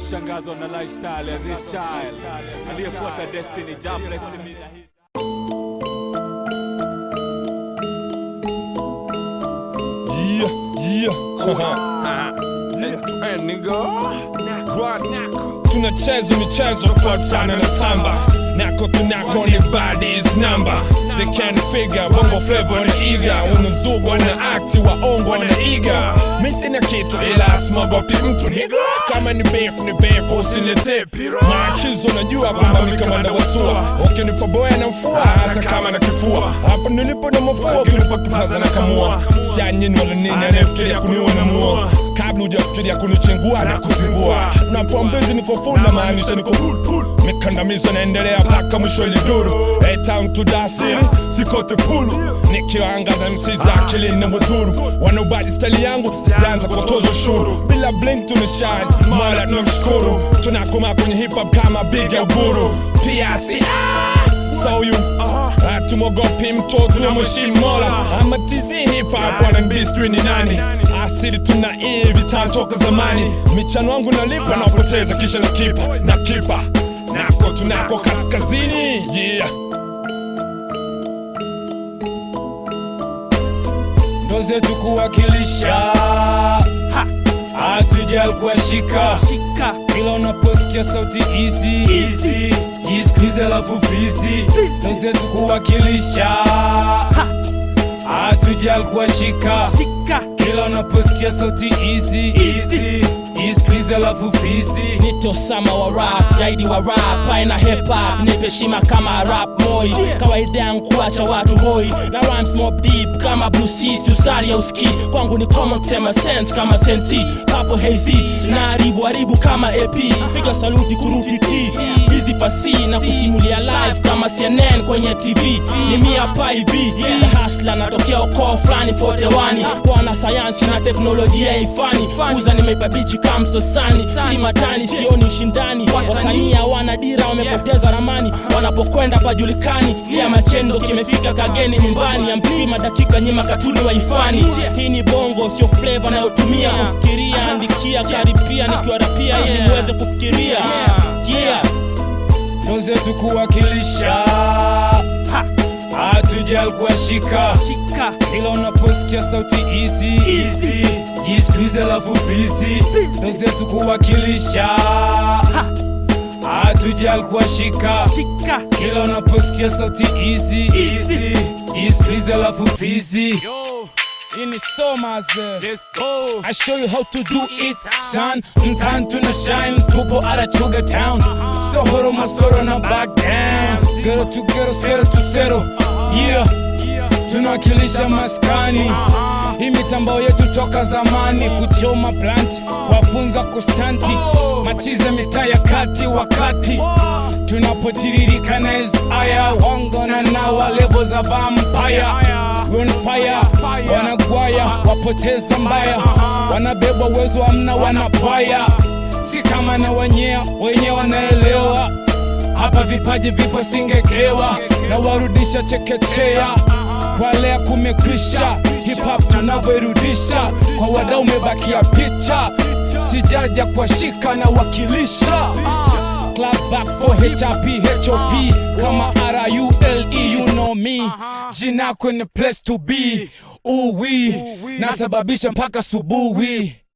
kushangazwa na lifestyle ya this child aliyefuata destiny ja bless me Yeah, yeah. tunacheza michezo tofauti sana na samba nako tunako ni badis namba they can figure bongo flavor na iga unazugwa na akti waongo na iga mi sina kitu ila smogopi mtu niga kama ni beef ni beef usinilete pira machizo najua kwamba mi kamanda wasua ukinipa boya na mfua hata kama na kifua hapa nilipo na mafua ukinipa kipaza na kamua sianyini wala nini anayefikiria kuniua na mua kabla hujafikiria kunichengua na kuzingua napoambezi niko full na maanisha niko full full mikandamizo naendelea mpaka mwisho liduru hey, town to dasili sikote pulu nikiwaangaza msi za akili na mudhuru wanaubadi stali yangu zianza kutoza ushuru bila blink tunashine mala tunamshukuru tunakoma kwenye hip hop kama big ya uburu pia si ah, so you hatumwogopi mtoto na mheshimu mola ama tizi hip hop R&B sijui ni nani asili tuna hivi tantoka zamani michano wangu nalipa naopoteza kisha nakipa na kipa nako tunako kaskazini yeah ndo zetu kuwakilisha hatujal kuwashika ila unaposikia sauti hizi jisikize alafu vizi ndo zetu kuwakilisha hatujal kuwashika ila unaposikia sauti hizi jisikize alafu vizi nito sama wa rap jaidi wa rap aina hip hop nipe shima kama rap moi kawaida yangu kuacha watu hoi na rhymes mob deep kama blue seas usari ya uski kwangu ni common tema sense kama sensi papo hazy na haribu haribu kama ap piga saluti kuruti t hizi fasi na kusimulia live kama cnn kwenye tv ni mia pa hivi the hustler natokea ukoo fulani fodewani wana sayansi na teknolojia ifani kuza nimeipabichi kama msasani si matani sioni ushindani wasanii hawana dira wamepoteza ramani wanapokwenda pajulikani kia machendo kimefika kageni nyumbani ya mpima dakika nyima katuni waifani hii ni bongo sio fleva nayotumia kufikiria andikia karipia nikiwarapia ili muweze kufikiria yeah. ndo zetu kuwakilisha hatujal kuwashika ila unaposikia sauti hizi jisikize alafu vizi ndo zetu kuwakilisha hatujal kuwashika ila unaposikia sauti hizi jisikize alafu vizi ini somaze I show you how to do it son mtan tuna shine tupo arachuga town sohoro masoro na back down gero to gero sero to sero yeah tunawakilisha maskani hii mitambo yetu toka zamani kuchoma plant wafunza kustanti machize mitaa ya kati wakati tunapotiririka na hizi aya wangona nawa levo za vampaya on fire wanagwaya wapoteza mbaya wanabebwa uwezo amna wanapaya si kama na wenyea wenye wanaelewa hapa vipaji vipo singekewa na warudisha chekechea kwa lea kumekwisha hip hop tunavyoirudisha kwa wadau umebakia picha sijaja kwa shika na wakilisha Club back for HRP, HOP kama R-U-L-E, you know me jina kwenye place to be uwi nasababisha mpaka subuhi